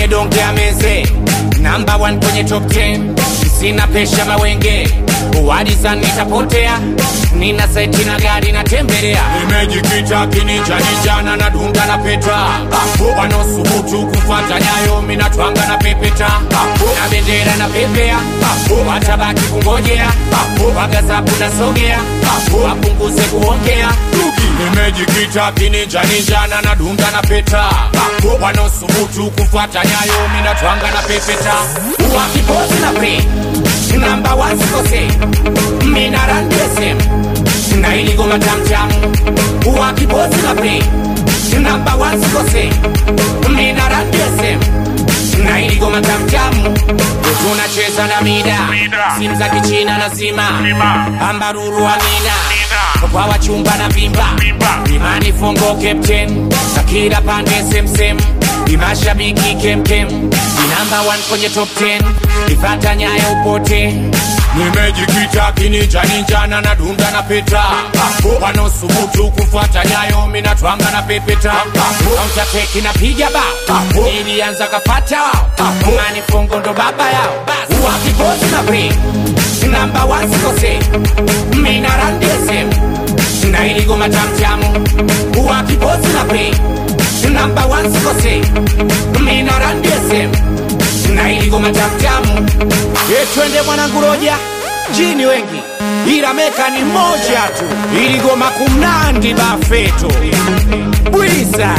mwenye donge ameze namba 1 kwenye top 10 sina pesha mawenge wadisan nitapotea nina saiti na gari natembelea nimejikita kininjanijana na dunda na peta wanaosubutu kufata nyayo minatwanga na pepeta na bendera na pepea watabaki kungojea wagazabu nasogea wapunguze kuongea nimejikita kininjanijana na dunda na peta wanaosubutu kufata nyayo minatwanga na pepeta wakipozi na pe namba wasikose minarandesem na iligoma tamtam wakipozi na pe namba wasikose minarandesem na iligoma tamtam tunacheza na mida simu za kichina na zima ambaruru amina kwa wachumba na vimba imani fongo captain na kila pande semsem imashabiki kemkem inamba 1 kwenye top 10 ifata nyayo upote nimejikita kininjaninjana na dunda na peta wanaosubutu kufuata nyayo minatwanga na pepeta kauntateki napiga ba ilianza kafata wao mani fongo ndo baba yao wakipozi na pre namba wasikose minarandesem na iligoma tamtamu wakipozi na pre namba wasikose minarandesem na iligoma tamtamu etwende mwanangu roja jini wengi ila meka ni moja tu iligoma kumnandi bafeto bwiza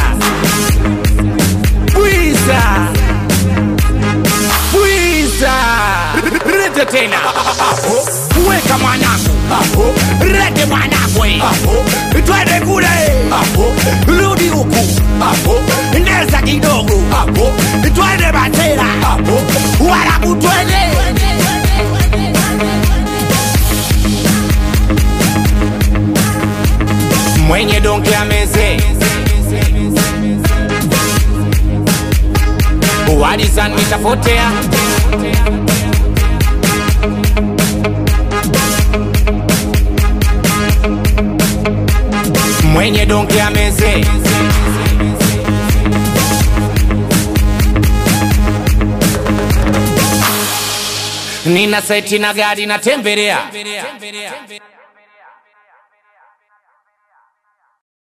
bwiza bwiza rete tena weka mwanangu rete mwanangu twende kule rudi huku neza kidogo twende batera warabu twende mwenye donge ameze wadisan nitapotea mwenye donge ameze nina seti na gari natembelea